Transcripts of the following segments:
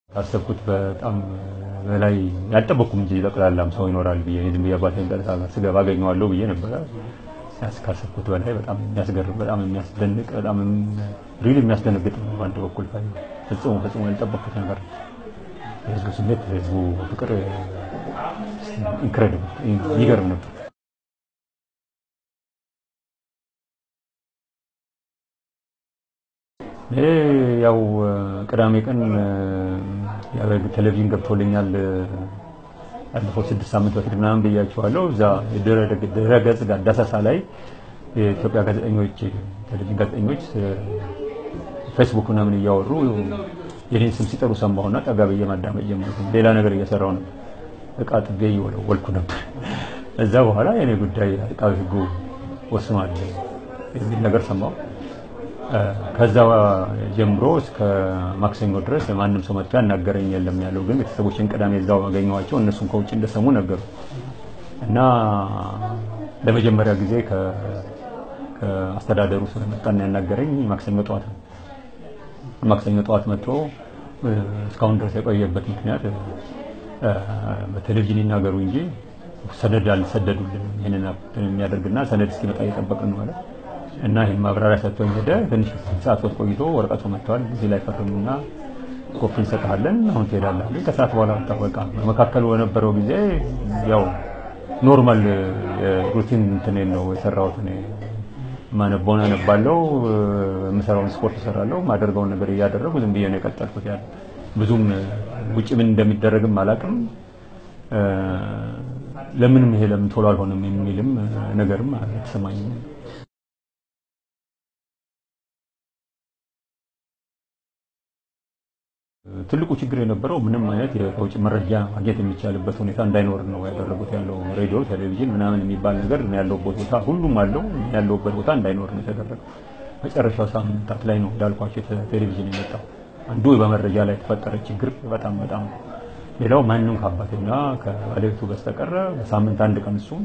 ካሰብኩት በጣም በላይ ያልጠበቅኩም እንጂ ጠቅላላም ሰው ይኖራል ብዬ ዝም ብዬ አባቴን ቀጥታ ስገባ አገኘዋለሁ ብዬ ነበረ። ካሰብኩት በላይ በጣም የሚያስገርም በጣም የሚያስደንቅ በጣም ሪል የሚያስደነግጥ ነው። በአንድ በኩል ፈጽሞ ፈጽሞ ያልጠበቅኩት ነገር የህዝቡ ስሜት የህዝቡ ፍቅር ኢንክሬዲብል ይገርም ነበር። ይሄ ያው ቅዳሜ ቀን ቴሌቪዥን ገብቶልኛል ያለፈው ስድስት ሳምንት በፊት ምናምን ብያቸዋለሁ። እዛ ድረገጽ ጋር ዳሰሳ ላይ የኢትዮጵያ ጋዜጠኞች ቴሌቪዥን ጋዜጠኞች ፌስቡክ ምናምን እያወሩ የኔን ስም ሲጠሩ ሰማሁና ጠጋ ብዬ ማዳመጥ ጀመርኩ። ሌላ ነገር እየሰራሁ ነበር። እቃ ጥቤ እየወለወልኩ ነበር። እዛ በኋላ የኔ ጉዳይ አቃቤ ሕጉ ወስኗል የሚል ነገር ሰማሁ። ከዛ ጀምሮ እስከ ማክሰኞ ድረስ ማንም ሰው መጥቶ ያናገረኝ የለም ያለው። ግን ቤተሰቦችን ቅዳሜ እዛው አገኘኋቸው። እነሱም ከውጭ እንደሰሙ ነገሩ እና ለመጀመሪያ ጊዜ ከአስተዳደሩ ስለመጣና ያናገረኝ ማክሰኞ ጠዋት ነው። ማክሰኞ ጠዋት መጥቶ እስካሁን ድረስ የቆየበት ምክንያት በቴሌቪዥን ይናገሩ እንጂ ሰነድ አልሰደዱልንም። ይህንን የሚያደርግና ሰነድ እስኪመጣ እየጠበቅን ነው ማለት እና ይህን ማብራሪያ ሰጥቶኝ ሄደ። ትንሽ ሰዓት ወጥ ቆይቶ ወረቀቱ መጥተዋል። እዚህ ላይ ፈርሙና ኮፒ እንሰጥሃለን፣ አሁን ትሄዳለህ አሉኝ። ከሰዓት በኋላ ታወቃ። በመካከሉ በነበረው ጊዜ ያው ኖርማል የሩቲን እንትኔን ነው የሰራሁት። እኔ ማነበውን አነባለሁ፣ የምሰራውን ስፖርት እሰራለሁ፣ ማደርገውን ነገር እያደረጉ ዝም ብዬ ነው የቀጠልኩት። ያለ ብዙም ውጭ ምን እንደሚደረግም አላውቅም። ለምንም ይሄ ለምን ቶሎ አልሆነም የሚልም ነገርም አልተሰማኝም። ትልቁ ችግር የነበረው ምንም አይነት የውጭ መረጃ ማግኘት የሚቻልበት ሁኔታ እንዳይኖር ነው ያደረጉት። ያለው ሬዲዮ፣ ቴሌቪዥን ምናምን የሚባል ነገር ያለውበት ቦታ ሁሉም አለው ያለውበት ቦታ እንዳይኖር ነው የተደረገው። መጨረሻው ሳምንታት ላይ ነው እንዳልኳቸው ቴሌቪዥን የመጣው። አንዱ በመረጃ ላይ የተፈጠረ ችግር በጣም በጣም ሌላው ማንም ከአባቴና ከባለቤቱ በስተቀረ በሳምንት አንድ ቀን እሱም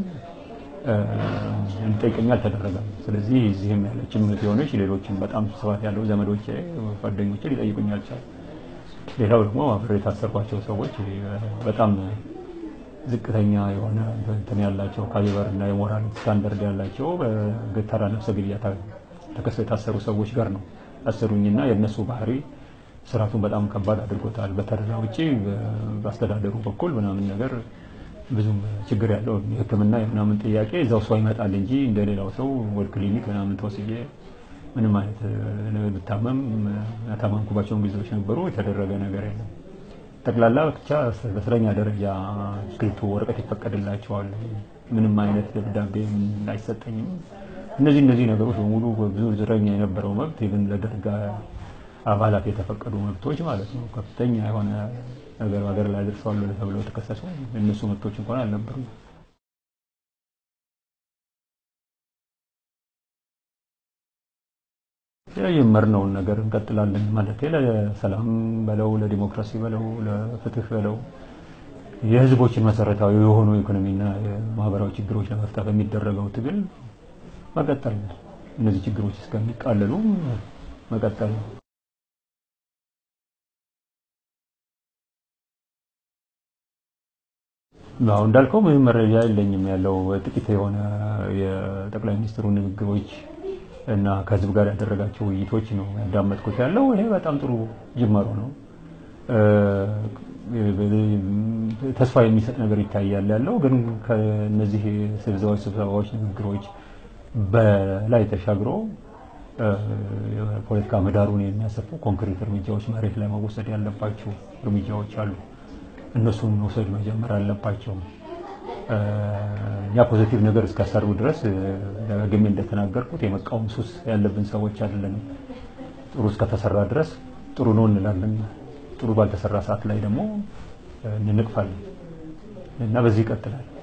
እንጠይቀኝ አልተደረገም። ስለዚህ እዚህም ያለችም የሆነች ሌሎችም በጣም ስፋት ያለው ዘመዶቼ ጓደኞቼ ሊጠይቁኝ አልቻሉም። ሌላው ደግሞ አብሬ የታሰርኳቸው ሰዎች በጣም ዝቅተኛ የሆነ እንትን ያላቸው ካሊበር እና የሞራል ስታንዳርድ ያላቸው በተራ ነፍሰ ግድያ ተከሰው የታሰሩ ሰዎች ጋር ነው ያሰሩኝና የእነሱ ባህሪ ስርዓቱን በጣም ከባድ አድርጎታል። በተረዳ ውጭ በአስተዳደሩ በኩል ምናምን ነገር ብዙም ችግር ያለው የሕክምና የምናምን ጥያቄ እዛው ሰው ይመጣል እንጂ እንደሌላው ሰው ወደ ክሊኒክ ምናምን ተወስጄ ምንም አይነት ብታመም ያታመምኩባቸውን ጊዜዎች ነበሩ። የተደረገ ነገር የለም። ጠቅላላ ብቻ በእስረኛ ደረጃ እስክሪብቶ ወረቀት ይፈቀድላቸዋል። ምንም አይነት ደብዳቤ አይሰጠኝም። እነዚህ እነዚህ ነገሮች በሙሉ ብዙ እስረኛ የነበረው መብት ይብን ለደርግ አባላት የተፈቀዱ መብቶች ማለት ነው። ከፍተኛ የሆነ ነገር ሀገር ላይ ደርሰዋል ተብለው የተከሰሱ እነሱ መብቶች እንኳን አልነበሩም። የጀመርነውን ነገር እንቀጥላለን ማለት ለሰላም በለው ለዲሞክራሲ በለው ለፍትህ በለው የህዝቦችን መሰረታዊ የሆኑ ኢኮኖሚና የማህበራዊ ችግሮች ለመፍታት የሚደረገው ትግል መቀጠል እነዚህ ችግሮች እስከሚቃለሉ መቀጠል ነው። አሁን እንዳልከው ምንም መረጃ የለኝም። ያለው ጥቂት የሆነ የጠቅላይ ሚኒስትሩ ንግግሮች እና ከህዝብ ጋር ያደረጋቸው ውይይቶች ነው ያዳመጥኩት ያለው። ይሄ በጣም ጥሩ ጅማሮ ነው። ተስፋ የሚሰጥ ነገር ይታያል ያለው ግን ከነዚህ ስብሰባዎች ስብሰባዎች ንግግሮች በላይ ተሻግሮ የፖለቲካ ምህዳሩን የሚያሰፉ ኮንክሪት እርምጃዎች መሬት ላይ መወሰድ ያለባቸው እርምጃዎች አሉ። እነሱን መውሰድ መጀመር አለባቸው። ያ ፖዚቲቭ ነገር እስካሰሩ ድረስ ደግሜ እንደተናገርኩት የመቃወም ሱስ ያለብን ሰዎች አይደለንም። ጥሩ እስከተሰራ ድረስ ጥሩ ነው እንላለን። ጥሩ ባልተሰራ ሰዓት ላይ ደግሞ እንንቅፋለን እና በዚህ ይቀጥላል።